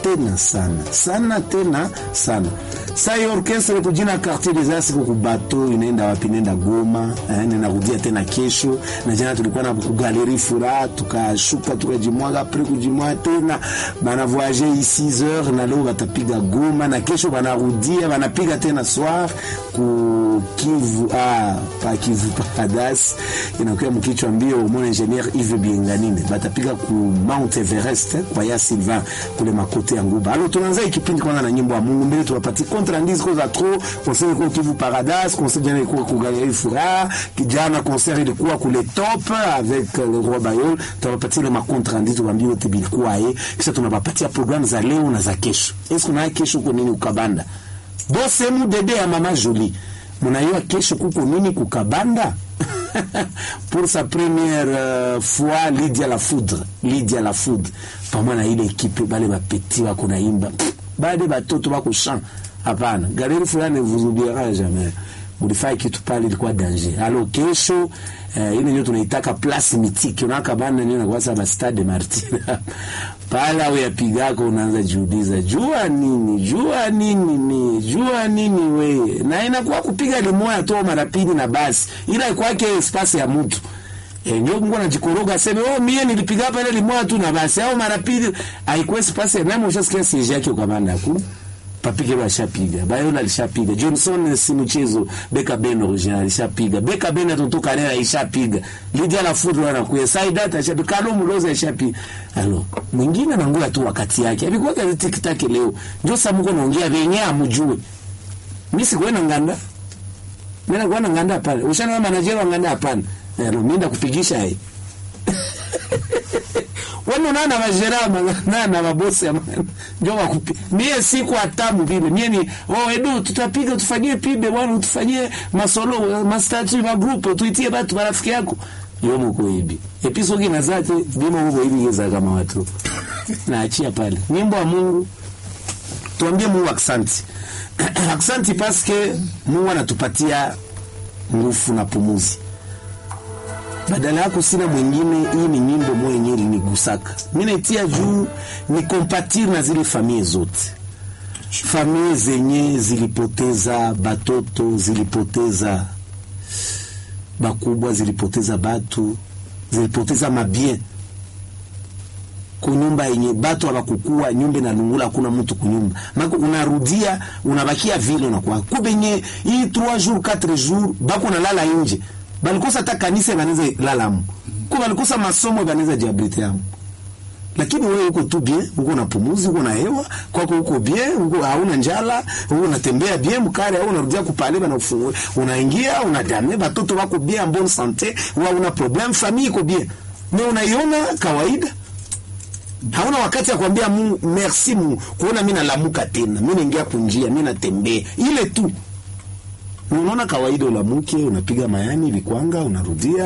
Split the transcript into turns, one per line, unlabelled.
tena sana sana tena sana sa hiyo orkestre kujina quartier des arts siku kubato inaenda wapi inaenda Goma eh, ninarudia tena kesho na jana tulikuwa na kugaleri furaha tukashuka tukajimwaga apres kujimwaga tena bana voyager 6 heures na leo batapiga Goma na kesho banarudia banapiga tena soir ku Kivu ah, pa Kivu Paradise inakuwa mkichwa mbio mon ingénieur Yves Bienganine batapiga ku Mount Everest eh, kwa ya Sylvain kule makote ya Nguba. Alors tunaanza ikipindi kwanza na nyimbo ya Mungu mbele tunapatia contre indice kwa trop concert kwa Kivu Paradise concert jana ilikuwa ku Galerie Furaha kijana concert ilikuwa kule top avec le roi Bayol tunapatia ile ma contre indice tuambie wote bilikuwa eh kisha tunapatia programu za leo na za kesho. Est-ce kuna kesho kwa nini ukabanda? Bose mu dede ya mama Jolie. Mnaiwa kesho kuko nini kukabanda? pour sa première euh, fois Lydia la Foudre, Lydia la Foudre pamoja na ile ekipe bale bapeti wako naimba bade batoto wako chant. Hapana, Galerie fulani ne vous oubliera jamais. Mulifanya kitu pale ilikuwa danger. Alo kesho eh, ile ndio tunaitaka place mythique. Unaka bana ndio kwa sababu stade Martin. pale au yapigako unaanza jiuliza jua nini jua nini ni jua nini we na inakuwa kupiga limoya tu mara pili na basi ila kwake space ya mtu e, ndio Mungu anajikoroga aseme oh mie nilipiga hapa ile limoya tu na basi au mara pili haikuwa space ya nani ushasikia siege yake kwa banda ku papike bashapiga Bayona alishapiga Johnson si mchezo Beka Ben original alishapiga Beka Ben atotoka leo alishapiga Lydia la Foudre anakuya Saida tashapiga Kalo Muloza alishapiga alo mwingine anaongea tu wakati yake alikuwa kazi tikitaki leo ndio samuko naongea venye amujue mimi sikuenda nganda mimi nakuwa nganda pale ushana manager wa nganda hapana alo mimi ndakupigisha yeye wano nana majerama nana mabosi ya ndio wakupi mie siku atamu vile mie ni oh edu tutapiga tufanyie pibe bwana utufanyie masolo mastatu ma group tuitie watu marafiki yako yo mko hivi episode na zake bima mko hivi geza kama watu naachia pale nyimbo ya Mungu tuambie Mungu aksanti aksanti paske Mungu anatupatia nguvu na pumuzi badala yako sina mwingine. Hii ni nyimbo moja yenyewe ilinigusaka mimi, naitia juu ni kompatir na zile familia zote, familia zenye zilipoteza batoto, zilipoteza bakubwa, zilipoteza batu, zilipoteza mabien kunyumba yenye batu hawakukua nyumba na lungula, hakuna mtu kunyumba mako, unarudia unabakia vile unakuwa kubenye hii 3 jours 4 jours bako nalala nje balikosa hata kanisa banaweza lalamu ko balikosa masomo banaweza jiabrite yamu, lakini wewe uko tu bien, uko na pumuzi, uko na hewa kwako, uko bien, uko hauna njala, uko unatembea bien mkare, au unarudia kupale bana ufungwe, unaingia unadame, batoto wako bien, en bonne santé, wa una problem, famille iko bien, na unaiona kawaida hauna wakati ya kuambia Mungu merci Mungu, kuona mimi nalamuka tena, mimi naingia kunjia, mimi natembea ile tu Unaona kawaida, ulamuke unapiga mayani vikwanga, unarudia